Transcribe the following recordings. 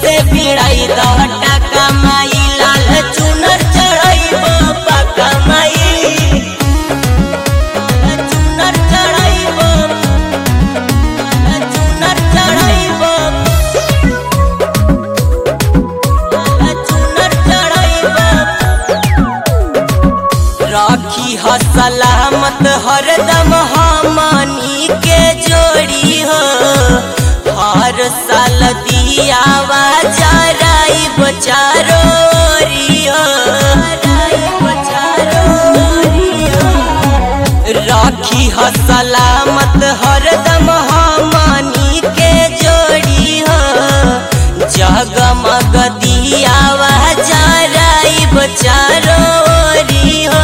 से भिड़ाई दहटा कमाई लाल चुनर चढ़ाई पक्का माई लाल चुनर चढ़ाई लाल चुनर चढ़ाई लाल चुनर चढ़ाई राखी ह सलामत हरदम हमनी के जोड़ी हो हर साल दियावा जराई बचारो राखी ह सलामत हरदम हमनी के जोड़ी हो जगमग दियावा जराई बचारो हो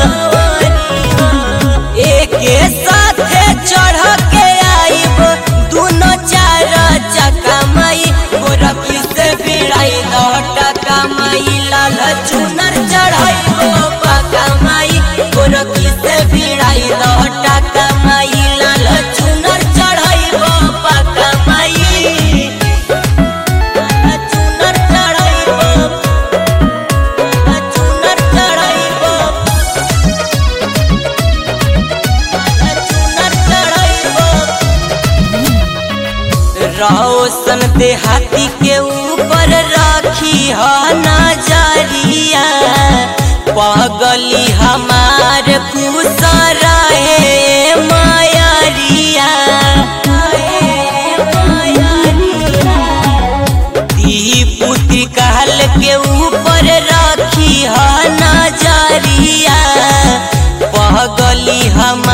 एके साथे चढ़ के आइब दुनो चार चक्का माई गोरखी से भिड़ाई दहटा कमाई लाल चुनर चढ़ाई पक्का माई गोरखी से भिड़ाई दहटा कमाई लाल चुनर चढ़ाई पक्का माई लाल चुनर चढ़ाई लाल चुनर चढ़ाई रोशन देहाती के ऊपर राखी ह नजरिया पगली हमार खुश रहे मायरिया पुत्र कहल के ऊपर राखी ह नजरिया पगली हम